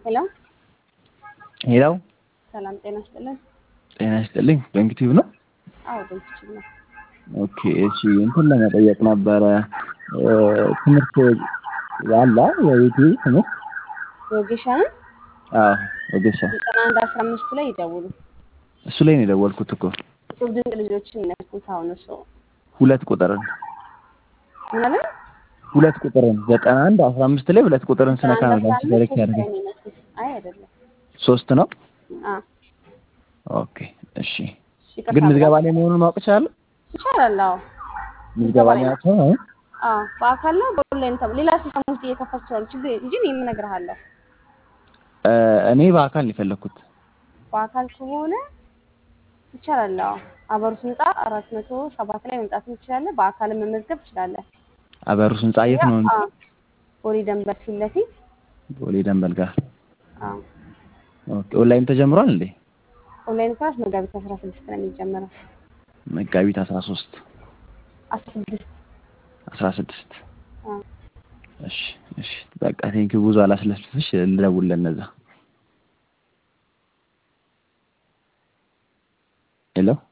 ሄሎ ሄላው ሰላም ጤና ይስጥልን። ጤና ይስጥልኝ። በእንግቲቭ ነው። አዎ በምትችል ነው። ኦኬ እሺ፣ እንትን ለመጠየቅ ነበረ ትምህርት አለ የዩቲዩብ ትምህርት ወጌሻንን አዎ ወገሻ ዘጠና አንድ አስራ አምስቱ ላይ ይደውሉ። እሱ ላይ ነው የደወልኩት እኮ እጹብ ድንቅ ልጆችን ነኩት። አሁን እሱ ሁለት ቁጥርን ምን አለ ሁለት ቁጥርን ዘጠና አንድ አስራ አምስት ላይ ሁለት ቁጥርን ስነካ ነው ላንቺ ዳይሬክት ሶስት ያደርገው ላይ ነው የነኩት። አይ አይደለም። ሶስት ነው። አ ኦኬ እሺ። እሺ፣ ይቅርታ ግን ምዝገባ ብላ- ላይ መሆኑን ማወቅ እችላለሁ? ይቻላል። አዎ ምዝገባ ላይ ላይ ናቸው አሁን? አዎ በአካል ነው በኦንላይን ተብሎ ሌላ ሲስተም ውስጥ እየከፈቱ ይችላሉ። ችግር የለም እንጂ እኔም እነግርሃለሁ። እ እኔ በአካል ነው የፈለኩት። በአካል ከሆነ ይቻላል። አዎ አበሩት ህንጻ አራት መቶ ሰባት ላይ መምጣት ትችላለህ። በአካልም መመዝገብ ትችላለህ። አበሩስ ህንጻ የት ነው? አዎ ቦሌ ደንበር ፊት ለፊት ቦሌ ደንበል ጋር። አዎ ኦኬ ኦንላይን ተጀምሯል እንዴ? ኦንላይን ክላስ መጋቢት አስራ ስድስት ነው የሚጀምረው። መጋቢት 13 አስራ ስድስት 16 አዎ እሺ እሺ በቃ ቴንኪው ብዙ አላስለፍልሽ ልደውል ለነዛ ሄሎ